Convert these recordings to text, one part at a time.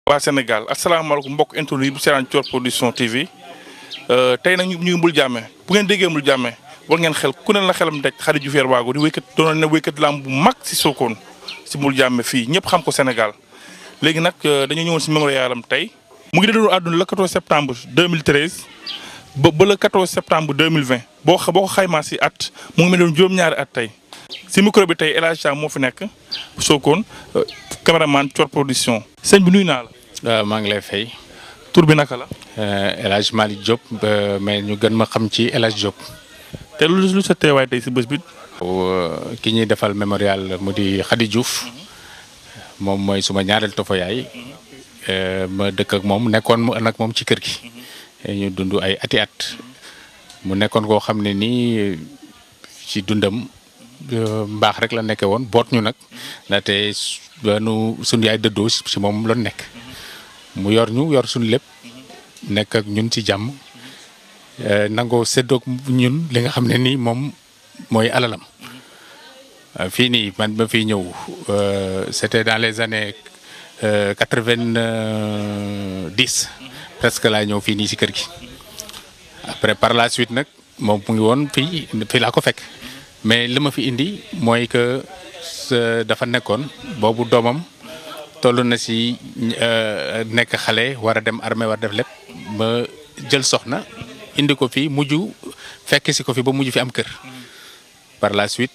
waa Sénégal asalaamaaleykum mbokk internet yi bu seetaan Thior Production TV tey nag ñu ngi Mbul Jaame bu ngeen déggee Mbul Jaame war ngeen xel ku ne la xelam daj Khady Diouf Waago di wéykat doonoon na wéykat lamb bu mag si Sokone si Mbul Jaame fii ñëpp xam ko Sénégal léegi nag dañoo ñëwoon si mémorial am tey. mu ngi doon àdduna le 14 septembre 2013 ba ba le 14 septembre 2020 boo xa boo ko xaymaa si at mu ngi mel doon juróom-ñaari at tey si micro bi tey El Hadj Thiam moo fi nekk Sokone caméraman Thior Production. sëñ bi nuyu naa la. maa ngi lay fay. tur bi naka la. El Hadj Malick Diop mais ñu gën ma xam ci El Hadj Diop. te lu lu sa teewaay tey si bés bi. ki ñuy defal mémorial mu di Khady Diouf moom mooy suma ñaareel tofo yaay ma dëkk ak moom nekkoon mu nag moom ci kër gi. ñu dund ay ati at mu nekkoon koo xam ne nii ci dundam mbaax rek la nekkee woon boot ñu nag ndaxte nu suñu yaay dëddoo si moom loon nekk. mu yor ñu yor suñu lépp nekk ak ñun ci jàmm nangoo séddoog ñun li nga xam ne nii moom mooy alalam fii nii man ba fii ñëw c'était dans les années quatre-vingt-dix presque laa ñëw fii nii ci kër gi après par la suite nag moom mu ngi woon fii fii laa ko fekk mais li ma fi indi mooy que dafa nekkoon boobu doomam toll na si nekk xale war a dem armée war def lépp ba jël soxna indi ko fi mujj fekk si ko fi ba mujj fi am kër par la suite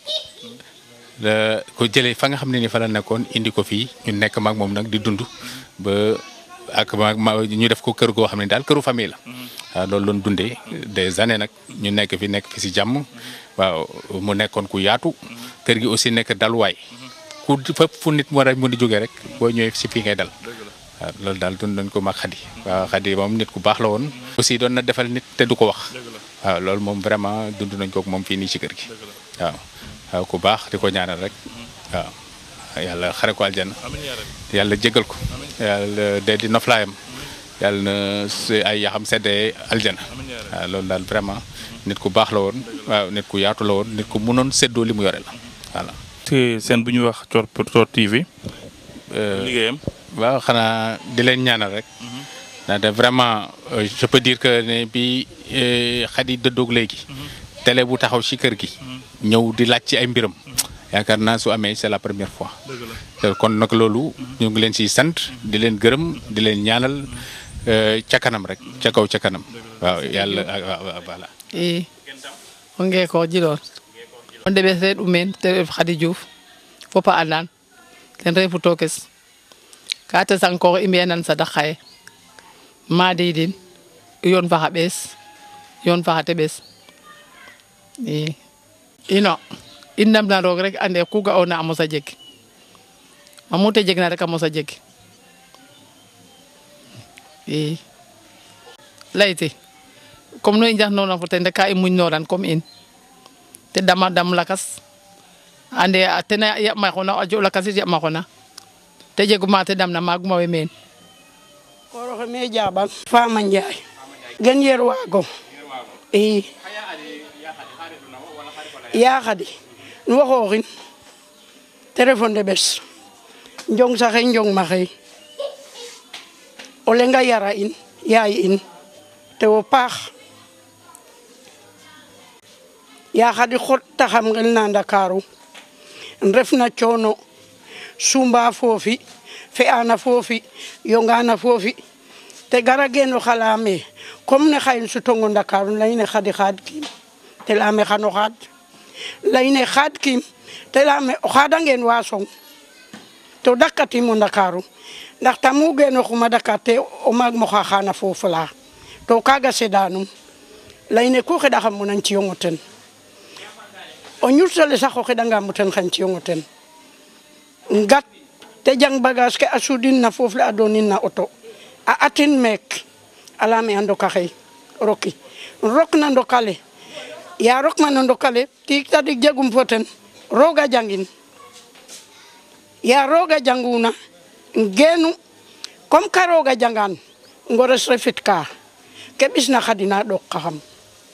ko jëlee fa nga xam ne ni fa la nekkoon indi ko fii ñu nekk maag moom nag di dund ba ak ma ñu def ko kër goo xam ne daal këru famille la waaw loolu loon dundee des années nag ñu nekk fi nekk fi si jàmm waaw mu nekkoon ku yaatu kër gi aussi nekk daluwaay ku fépp fu nit war a mën di jógee rek boo ñëwee si fii ngay dal waaw loolu daal dund nañ ko mag Khady waaw Khady moom nit ku baax la woon aussi doon na defal nit te du ko wax waaw loolu moom vraiment dund nañ ko moom fii nii ci kër gi waaw waaw ku baax di ko ñaanal rek waaw yàlla xare ko aljana yàlla jégal ko yàlla dee di noflaayam yàlla na ay yaxam seddee aljana waaw loolu daal vraiment nit ku baax la woon waaw nit ku yaatu la woon nit ku mënoon séddoo li mu yore la voilà te seen bu ñuy wax Thior Thior TV. liggéeyam. waaw xanaa di leen ñaanal rek. ndaxte vraiment je peux dire que ne bi Khady dëddoog léegi. télé bu taxaw ci kër gi. ñëw di laaj ci ay mbiram. yaakaar naa su amee c'est la première fois. kon nag loolu. ñu ngi leen ciy sant di leen gërëm di leen ñaanal ca kanam rek ca kaw ca kanam. waaw yàlla voilà. i o ngeeko jiloor o ndeɓes reeɗ umen te ref Khady Diouf fop a andan ten refu tokes ka tesankoox i mbi'anan sadak xaye madidin yoon fa xa ɓees yoon fa xa teɓes i ino i ndamna roog rek ande ku ga'oona a mosa jeg mamu te jegna rek a mosa jeg i layti comme no i njaxnoona fo ten rek ka i muñnoran comme in te dama dam lakas ande tena yaɓ maxoona a jo lakas it yaɓ maxoona te jeguma te damna maaguma we meen koroxe me jaɓan Fama Ndiaye gen yer waago i Ya Khady nu wo xooxin te refo ndeɓes njong saxe njong maxey o lenga yara in yaay in te wo paax Ya Khady xottaxam ngel na Ndakaaru ref na coono sumba foofi fe'ana foofi yongana foofi te gara geno xalame comme ne xayin sutongo Ndakaaru leyne Khady xaad kiim te leyame xano xaad leyne xaad kiim te leyame o xadangen wa song to dakatim o Ndakaaru ndax tamu genoxuma Dakar te o maag mo xa xana foof la to kaga sedanum leyne ku xeɗaxamo nan ciyongo ten o ñursale sax o xeɗangamo ten xan ciyongo ten ngat te jang bagage ke a sudin na foof le a donin na auto a atin meek a leyame a ndoka xey roki rok na ndokale ya rokma no ndokale tiig tadik jegum fo ten rooga jangin ya rooga janguna geenu comme ka rooga jangan ngores refit ka ke ɓisna Khady na ɗook ka xam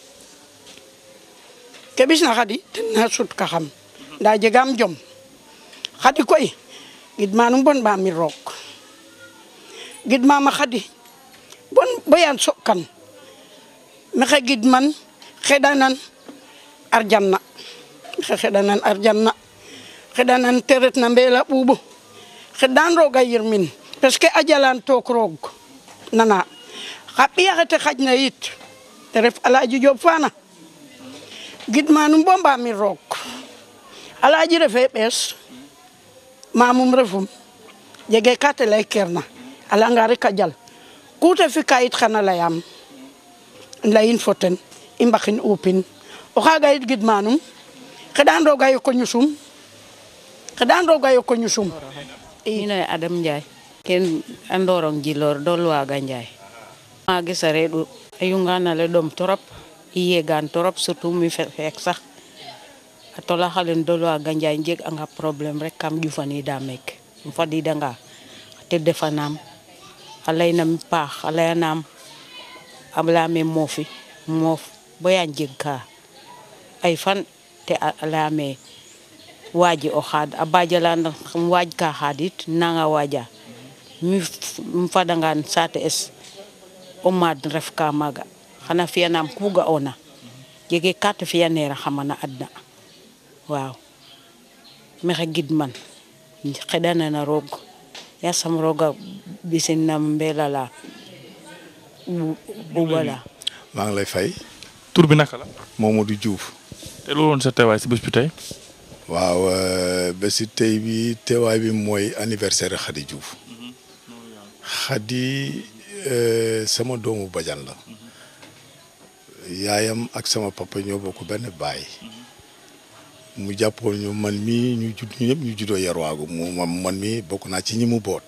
ke ɓisna Khady ten na sut ka xam nda jegam jom Khady koy gidmanum bon ba mi roog gidmama khadi bon boyan sokkan maxe gidman xeɗanan arjanna maxe xeɗanan arjanna xeɗanan te retna mbela ɓuuɓu xeɗan roga yirmin parce que a jalan took roog nana xa ɓiyaxe te xajna yit te ref alaji Diop fana gidmanum bo mbamir roog alaji refe ɓees mamum refum jege ka te ley kerna a leyanga rek a jal ku te fika yit xana leyam leyin fo ten i mbaxin upin o xaga yit gidmanum xeɗan roga yoko ñusum xeɗan roga yoko ñusum ino ye Adam Ndiaye ken a ndorong jilor dol waga Ndiaye mage sareɗu a yunganale ɗom torop i yegan torop surtout mi feek sax a tolaxalen dol waga Ndiaye jeg anga problème rek kam ƴufanida meek um fadidanga te defanam a leynam paax a leyanam a leyame moofi moof baya jeg ka ay fan te a leyame waji o xaad a bajalan um waaj ka xaadit nanga waja mi fadangan saate es o maad ref ka maaga xana fiyanam ku ga'ona jege ka te fiyanera xama na adna waaw maxey gidman xeɗanana roog yasam rooga ɓisin nam mbelala ɓuɓala maa ngi lay fay tur bi naka la Mamadou Diouf te loolu woon sa teewaay si bés bi tey waaw bési tey bi teewaay bi mooy anniversaire Khady Diouf Khady sama doomu bajan la yaayam ak sama papa ñoo bokk benn baay mu jàppoon ñu man mii ñu judd ñu ñëpp ñu juddoo yarwaagu mu man mii bokk naa ci ñi mu boot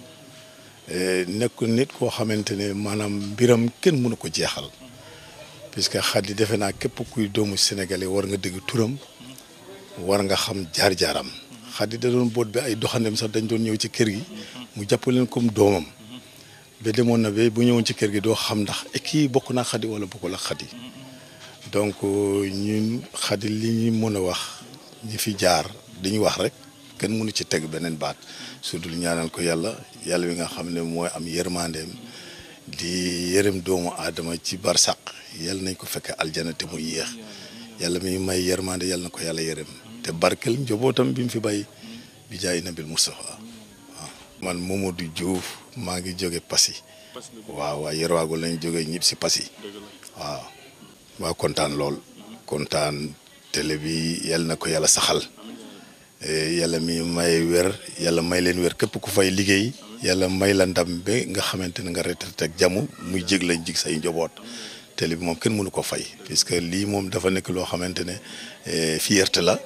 nekk nit koo xamante ne maanaam mbiram kenn mënu ko jeexal puisque Khady defe naa képp kuy doomu sénégalais war nga dégg turam war nga xam jaar-jaaram Khady da doon boot bi ay doxandem sax dañ doon ñëw ci kër gi mu jàpp leen comme doomam ba demoon na ba bu ñëwoon ci kër gi doo xam ndax kii bokk naa Khady wala bokkul ak Khady donc ñun Khady li ñu mën a wax ñi fi jaar dañuy wax rek kenn mënu ci teg beneen baat su dul ñaanal ko yàlla yàlla wi nga xam ne mooy am yërmandeem di yërëm doomu aadama ci barsaq yàlla nañ ko fekke aljana te mu yéex yàlla mi may yërmande yàlla na ko yàlla yërëm te barkel njobootam bi mu fi bay bi jaay nabil Moustapha waaw man Mamadou Diouf maa ngi jóge Passy waaw waa Yerwaago lañ jóge ñib si Passy waaw waa kontaan lool kontaan télé bi yàlla na ko yàlla saxal yàlla mi may wér yàlla may leen wér képp ku fay liggéey yàlla may la ndam ba nga xamante ne nga retraité ak jàmm muy jég lañ jig say njaboot télé bi moom kenn mënu ko fay puisque lii moom dafa nekk loo xamante ne fierté la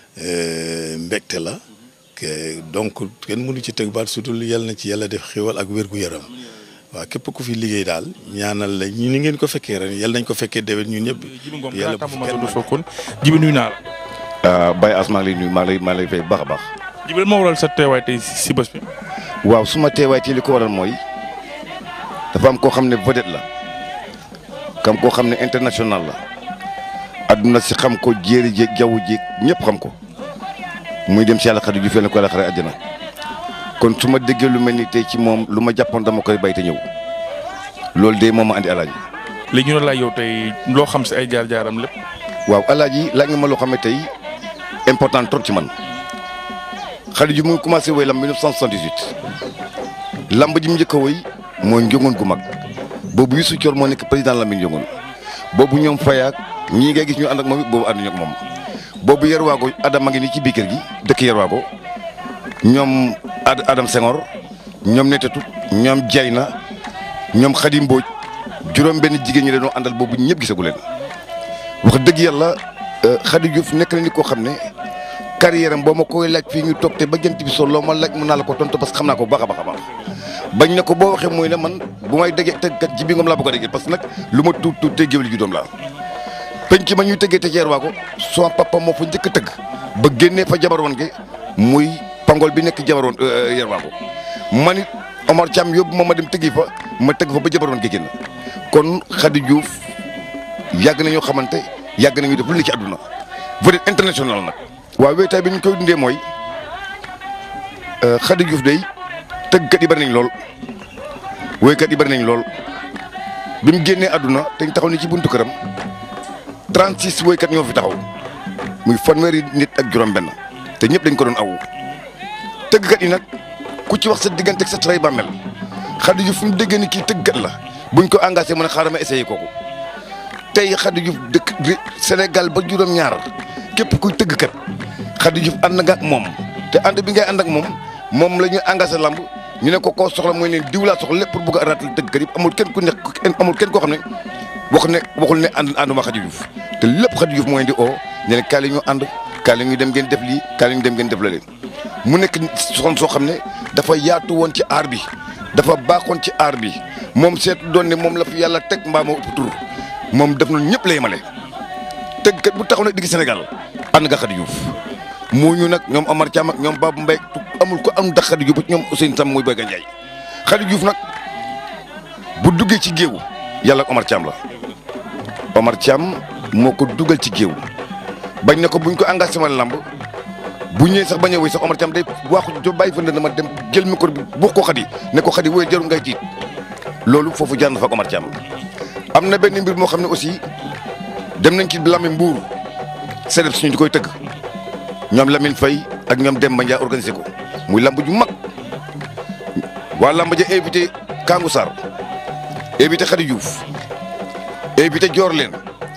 mbégte la donc kenn mënu ci teg baat surtout yàlla na ci yàlla def xéwal ak wér-gu-yaram waaw képp ku fi liggéey daal ñaanal la ñu ni ngeen ko fekkee ren yàlla nañ ko fekkee déwén ñun ñëpp. Jibi Ngom yàlla grand bu fi tambour kenn Mamadou Sokone Jibi nuyu naa la Baye As maa ngi lay nuyu maa ngi lay maa ngi lay fay baax a baax Jibi lan moo waral sa teewaay tey si bés bi waaw su ma teewaay ci li ko waral mooy dafa am koo xam ne vedette la kam koo xam ne international la adduna si xam ko jéeri jéeg jaww jéeg ñëpp xam ko muy dem si yàlla Khady Diouf yàlla ko yàlla xare àjjana kon su ma déggee lu mel ni tey ci moom lu ma jàppoon dama koy bay te ñëw loolu de moom ma andi alaaji léegi ñu ne laaj yow tey loo xam si ay jaar-jaaram lépp waaw alaaji laaj nga ma loo xam ne tey important trop ci man Khady Diouf mu ngi commencé woy lamb 1978 lamb ji mu njëkk a woy mooy njongoon gu mag boobu Youssou Thior moo nekk président lamb njongoon boobu ñoom fayaak ñii ngay gis ñu ànd ak moom it boobu ànduñu ak moom boobu Yerwaago Adama ngi nii ci biir kër gi dëkk Yerwaago ñoom Ad Adam Senghor ñoom Netetu ñoom Jayna ñoom Khady Mbodj juróom benn jigéen ñi dañoo àndal boobu ñëpp gisagu leen wax dëgg yàlla Khady Diouf nekk na nit koo xam ne carrière am boo ma koy laaj fii ñu toog te ba jant bi sol loo ma laaj mën naa la ko tontu parce que xam naa ko bu baax a baax a baax bañ na ko boo waxee mooy ne man bu may déggee tëggkat Jibi Ngom laa bëgg a déggee parce que nag lu ma tuut tuut te géwél ji doom laa penc ma ñuy tëggee te ceer waa ko son papa moo fa njëkk a tëgg ba génnee fa jabar woon ge muy pangol bi nekk jabar woon yer waa ko man it Omar Thiam yóbbu ma ma dem tëggi fa ma tëgg fa ba jabar woon ge génn kon Khady Diouf yàgg nañoo xamante yàgg nañu def lu ne ci àdduna vedette international nag waaw wéetaay bi ñu koy dundee mooy Khady Diouf day tëggkat yi bari nañ lool woykat yi bari nañ lool bi mu génnee àdduna te ñu taxaw ni ci buntu këram 36 woykat ñoo fi taxaw muy fanweeri nit ak juróom-benn te ñëpp dañ ko doon awu tëggkat yi nag ku ci wax sa diggante ak sa tray bàmmel Khady Diouf fu mu déggee ni kii tëggkat la buñ ko engagé mu ne xaaral ma essayé kooku tey Khady Diouf dëkk Sénégal ba juróom-ñaar képp kuy tëggkat Khady Diouf ànd nga ak moom te ànd bi ngay ànd ak moom moom la ñu engagé lamb ñu ne ko koo soxla mooy leen diw laa soxla lépp pour bëgg a arrêté tëggkat yëpp amul kenn ku nekk amul kenn koo xam ne wax ne waxul ne ànd ànduma Khady Diouf te lépp Khady Diouf mooy di oo ñu ne kaay la ñu ànd kaay la ñu dem ngeen def lii kaay la ñu dem ngeen def la leen mu nekk soxna soo xam ne dafa yaatu woon ci aar bi dafa baaxoon ci aar bi moom seetu doon ne moom la fi yàlla teg mbaa moo ëpp tur moom def na ñëpp la yemale tëggkat bu taxaw nag digg Sénégal ànd nga Khady Diouf moo ñu nag ñoom Omar Thiam ak ñoom Babou Mbaye amul ko am ndax Khady Diouf ñoom Ousseynou Sam muy Boy Gandiaye Khady Diouf nag bu duggee ci géew yàlla ak Omar Thiam la Omar Thiam moo ko dugal ci géew bañ ne ko buñ ko engagé sama lamb bu ñëwee sax bañ a wéy sax Omar Thiam day waxu jo bàyyi fa ndënd ma dem jël micro bi bu ko Khady ne ko Khady wéy jarul ngay tiit loolu foofu jaar na fa ak Omar Thiam am na benn mbir moo xam ne aussi dem nañ ci Lamine Mbour sedeb suñu di koy tëgg ñoom Lamine Faye ak ñoom Demba Ndiaye organisé ko muy lamb ju mag waa lamb ja invité Kangou Sarr invité Khady Diouf invité Dior leen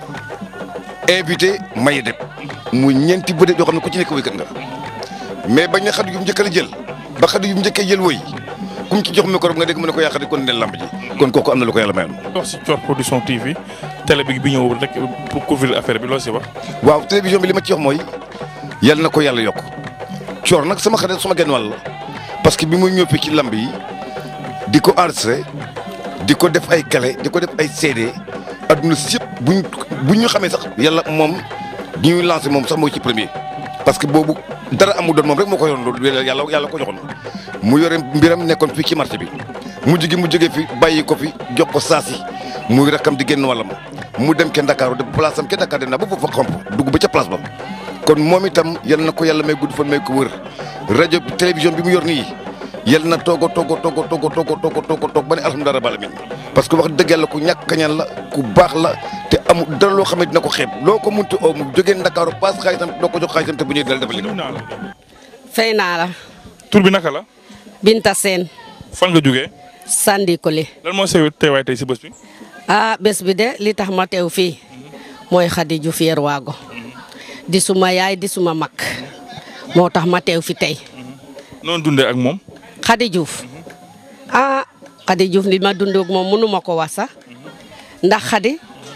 invité Maye Deb muy ñeenti bëre yoo xam ne ku ci nekk wéykat nga mais bañ na Khady Diouf njëkk la jël ba Khady Diouf njëkkee jël woy ku mu ci jox micro nga dégg mu ne ko yaa Khady kon ne lamb ji kon kooku am na lu ko yàlla mayoon. wax si Thior production TV télé bi bi ñëw rek pour couvrir affaire bi loo si wax. waaw télévision bi li ma ci wax mooy yàlla na ko yàlla yokk Thior nag sama xarit sama genn wàll la parce que bi muy ñëw fii ci lamb yi di ko enregistré di ko def ay clé di ko def ay CD adduna si yëpp buñ bu ñu xamee sax yàlla moom ñuy lancé moom sax mooy ci premier. parce que boobu dara amul doon moom rek moo ko yoroon loolu yàlla yàlla ko joxoon mu yore mbiram nekkoon fii ci marché bi mujj gi mu jógee fi bàyyi ko fi jox ko saasi muy rakkam di génn wàllam mu dem ke Ndakaaru de place am ke Dakar dem naa ba foofa xomp dugg ba ca place ba kon moom itam yal na ko yàlla may gudd fan may ko wër rajo télévision bi mu yor nii yal na toog a toog a toog a toog a toog a toog a toog a toog ba ne alhamdulilah rabbil alamin parce que wax dëgg yàlla ku ñàkk kañaan la ku baax la te amul dara loo xam ne dina ko xeeb loo ko munti oo mu jógee Ndakaaru paas xaalisam doo ko jox xaalisam te bu ñëwee dal defal li fay naa la tur bi naka la. Binta Seen fan nga jógee. Sandi Koli lan moo sew teewaay tey si bés bi. ah bés bi de li tax ma teew fii mooy Khady Diouf Yerwago di suma yaay di suma mag moo tax ma teew fi tey noonu dundee ak moom. Khady Diouf ah Khady Diouf li ma dund ak moom mënu ma ko wax sax ndax Khady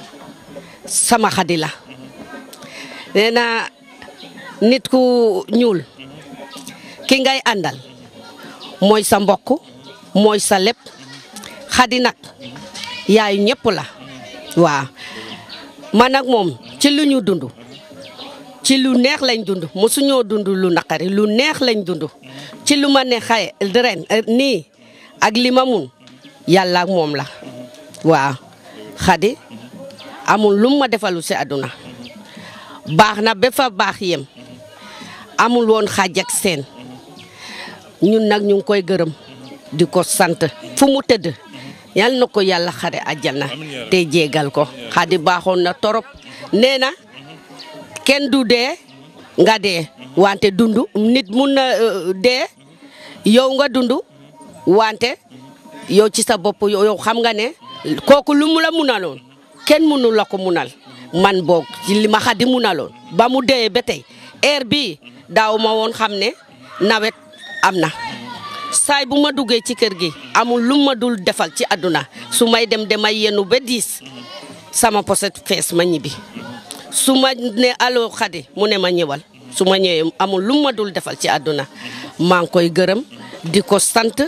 sama Khady la nee na nit ku ñuul ki ngay àndal mooy sa mbokk mooy sa lépp Khady nag yaayu ñëpp la waaw man ak moom ci lu ñu dund ci lu neex lañ dund mosuñoo dund lu naqari lu neex lañ dund ci lu ma ne xay ren nii ak li ma mun yàlla ak moom la waaw Khady amul lu ma defalu si àdduna baax na ba fa baax yem amul woon xaaj ak seen ñun nag ñu ngi koy gërëm di ko sant fu mu tëdd yal na ko yàlla xare àjjana te jégal ko Khady baaxoon na torop nee na kenn du dee nga dee wante dund nit mun na dee yow nga dund wante yow ci sa bopp yow xam nga ne kooku lu mu la munaloon kenn munu la ko munal man boog ci li ma Khady munaloon ba mu dee ba tey heure bii daaw ma woon xam ne nawet am na saay bu ma duggee ci kër gi amul lu ma dul defal ci àdduna su may dem damay yenu ba diis sama poset fees ma ñibbi su ma ne allo Khady mu ne ma ñëwal su ma ñëwee amul lu ma dul defal ci àdduna maa ngi koy gërëm di ko sant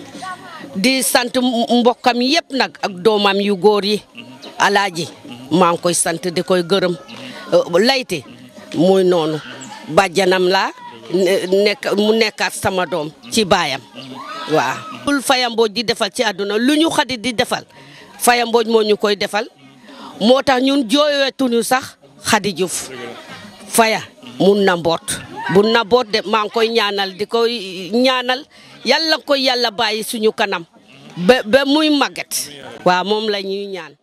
di sant mbokkam yëpp nag ak doomam yu góor yi alaaji maa ngi koy sant di koy gërëm layti muy noonu bàjjanam laa nekk mu nekkaat sama doom ci baayam waaw bul fayambooj di defal ci àdduna lu ñu Khady di defal fayambooj moo ñu koy defal moo tax ñun jooyetuñu sax Khady Diouf faya mun na mboot bu na boot de maa ngi koy ñaanal di koy ñaanal yàlla ko yàlla bàyyi suñu kanam ba ba muy màgget waaw moom la ñuy ñaan